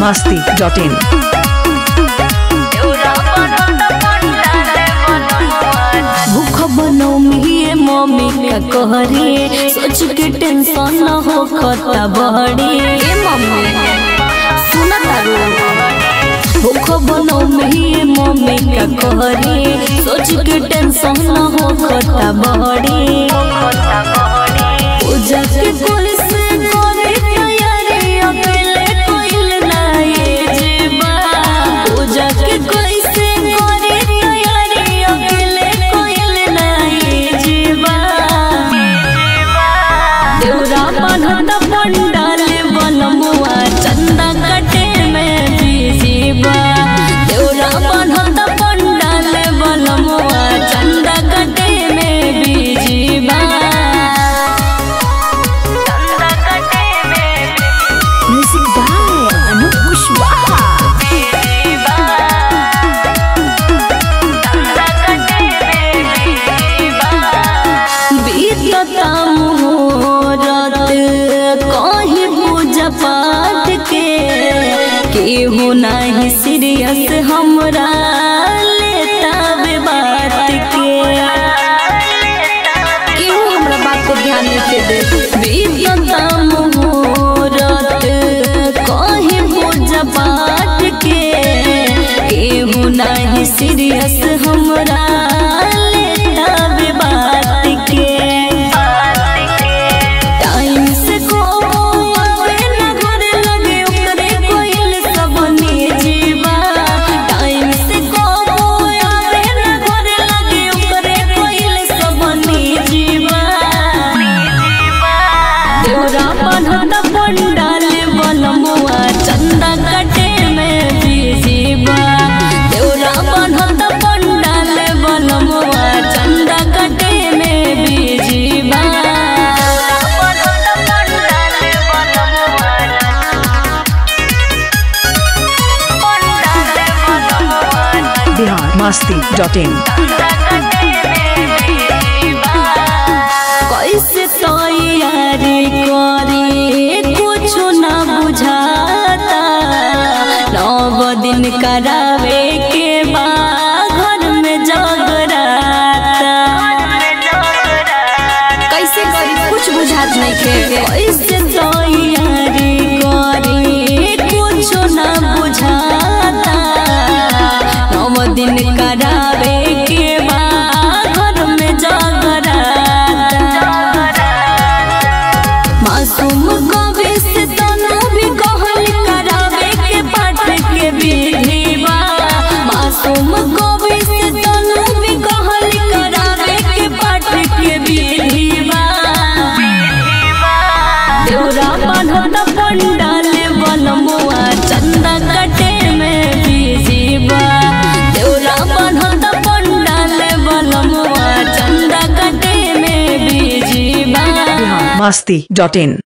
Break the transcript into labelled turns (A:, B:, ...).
A: masti.in.
B: भूख बनो मिये mummy का कहरी सोच के टेंशन न हो खता बड़ी ए मम्मी सुना तारू भूख बनो मिये मम्मी का कहरी सोच के टेंशन न हो खता बड़ी पूजा के कोई से करे तैयारी अकेले कोइल ना ये जीवा पूजा के कोई से करे तैयारी अकेले कोइल ना ये जीवा देवरा बनत पंडाल बनमुआ चंदा कटे में बीजीबा देवरा बनत पंडाल बनमुआ चंदा कटे में बीजीबा म्यूजिक बाय अनूप कुशवाहा बीतता मुहूर्त कहीं पूजा पाठ के केहू नहीं सीरियस हमरा लेता बे बात के केहू हमरा बात को ध्यान नहीं दे बीतता मुहूर्त कहीं पूजा पाठ के केहू नहीं सीरियस हमरा लेता बे बात के टाइम से को आवे ना घर लगे ओकरे कोइल सब जीवा टाइम से को आवे ना घर लगे ओकरे कोइल सब जीवा देवरा बनत पंडाल बनमुआ चंदा कटे में बीजीबा देवरा बनत पंडाल बनमुआ चंदा कटे में बीजीबा
A: Bihar masti.in.
B: कैसे तैयारी करी कुछ ना बुझाता नव दिन करावे के बाद घर में जगराता कैसे करी कुछ बुझात नहीं के कैसे तैयारी करी कुछ ना बुझाता नव दिन करावे के बाद घर में जगराता मासूम कवि से तनु भी कहल करावे के पाठ के विधिवा मासूम कवि से तनु भी कहल करावे के पाठ के विधिवा देवरा बनत पंडाल बनमुआ चंदा कटे में बीजीबा देवरा बनत पंडाल बनमुआ चंदा कटे में बीजीबा
A: Bihar masti.in.